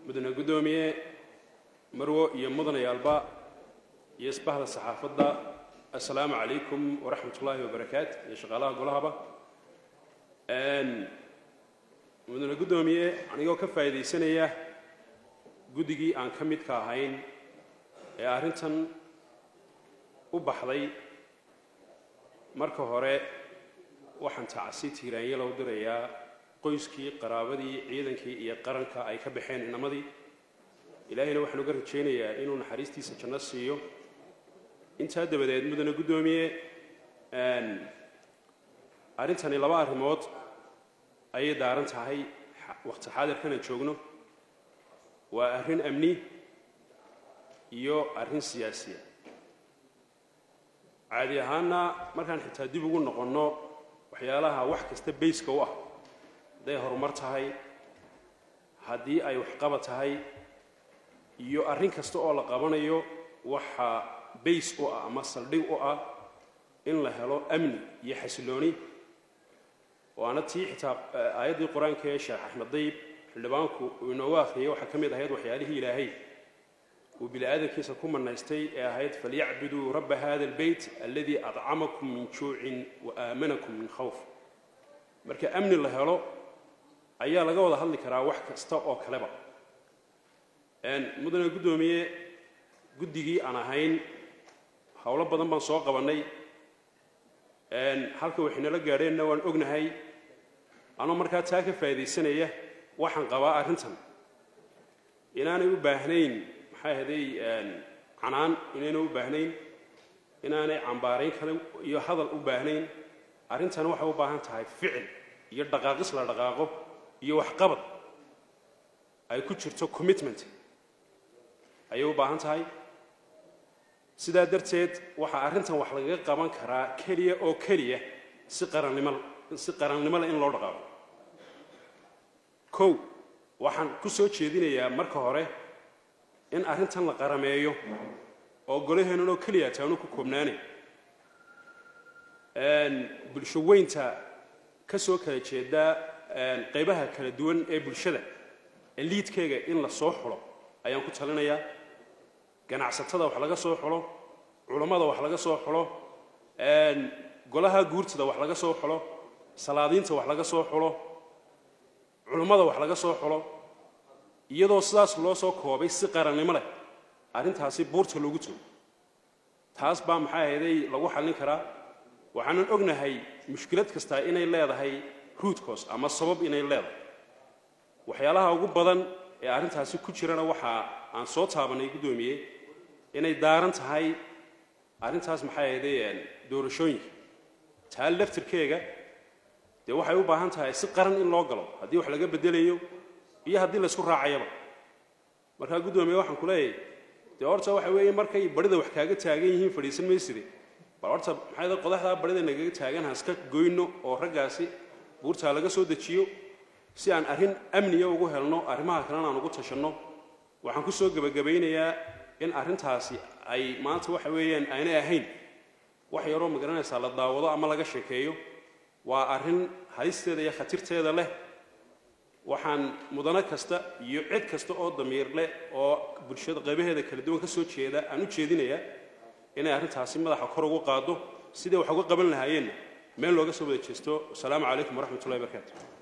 mudane guddoomiye marwo iyo mudanayaalba iyo isbahda saxaafadda assalaamu calaykum waraxmat ullaahi wabarakaat iyo shaqaalaha golahaba mudane guddoomiye anigoo ka faa'iidaysanaya guddigii aan ka midka ahayn ee arrintan u baxday marka hore waxaan tacsi tiiraanya loo dirayaa qoyskii qaraabadii ciidankii iyo qaranka ay ka baxeen inamadii ilaahayna waxaan uga rajaynayaa inuu naxariistiisa janno siiyo intaa dabadeed mudane guddoomiye arrintani laba arrimood ayay daaran tahay waqti xaadirkanaan joogno waa arrin amni iyo arrin siyaasiya caadi ahaanna markaan xitaa dib ugu noqonno waxyaalaha wax kasta bayska u ah hadday horumar tahay haddii ay waxqaba tahay iyo arrin kasta oo la qabanayo waxa bays u ah ama saldhig u ah in la helo amni iyo xasilooni waana tii xitaa aayaddii qur-aanka ee sheekh axmed dayib xildhibaanku uu inoogu akhriyay waxaa ka mid ahayd waxyaalihii ilaahay uu bini aadamkiisa ku manaystay ee ahayd falyacbuduu rabba hada albeyt aladii adcamakum min juucin wa aamanakum min khawf marka amni la helo ayaa laga wada hadli karaa wax kasta oo kaleba mudane guddoomiye guddigii aan ahayn howlo badan baan soo qabannay halka waxaynala gaadheenna waan ognahay anoo markaa taa ka faa'iidaysanaya waxaan qabaa arrintan inaanay u baahnayn maxaa ahday canaan inaynay u baahnayn inaanay cambaarayn kale iyo hadal u baahnayn arrintan waxay u baahan tahay ficil iyo dhaqaaqis la dhaqaaqo iyo waxqabad ay ku jirto commitment ayay u baahan tahay sidaa darteed waxaa arrintan wax lagaga qaban karaa keliya oo keliya si qarannimo si qarannimo leh in loo dhaqaaqo kow waxaan ku soo jeedinayaa marka hore in arrintan la qarameeyo oo golaheennan oo keliya taanu ku koobnaanay bulsho weynta ka soo kala jeeda qaybaha kala duwan ee bulshada liidkeyga in la soo xulo ayaan ku talinayaa ganacsatada wax laga soo xulo culammada wax laga soo xulo golaha guurtada wax laga soo xulo salaadiinta wax laga soo xulo culummada wax laga soo xulo iyadoo sidaas loo soo koobay si qarannimo leh arrintaasi buurta loogu joogo taas baa maxaa ahayday lagu xallin karaa waxaanan ognahay mushkilad kastaa inay leedahay ruudkoos ama sabab inay leedahay waxyaalaha ugu badan ee arrintaasi ku jirana waxa aan soo taabanay guddoomiye inay daaran tahay arrintaas maxay ahayday doorashooyinka taa laftirkeega dee waxay u baahan tahay si qaran in loo galo haddii wax laga bedelayo iyo haddii laysku raacayaba markaa guddoomiye waxaan ku leeyahay dee horta waxa weeye markay barida wax kaaga taagan yihiin fadhiisan mayside bal horta maxay da qodaxdaa barida nagaga taagan ha iska goyno oo raggaasi buurtaa laga soo dejiyo si aan arrin amniya ugu helno arrimaha kalena aan ugu tashanno waxaan ku soo gebagabaynayaa in arrintaasi ay maanta waxa weeyaan aanay ahayn wax yaroo magaranaysaa la daawado ama laga sheekeeyo waa arrin halisteeda iyo khatirteeda leh waxaan mudano kasta iyo cid kasta oo damiir leh oo bulshada qaybaheeda kala duwan ka soo jeeda aan u jeedinayaa inay arrintaasi madaxa kor ugu qaado sidai wax uga qaban lahaayeenna meel looga soo wada jeesto wasalaamu calaykum waraxmat ullahi barakaatu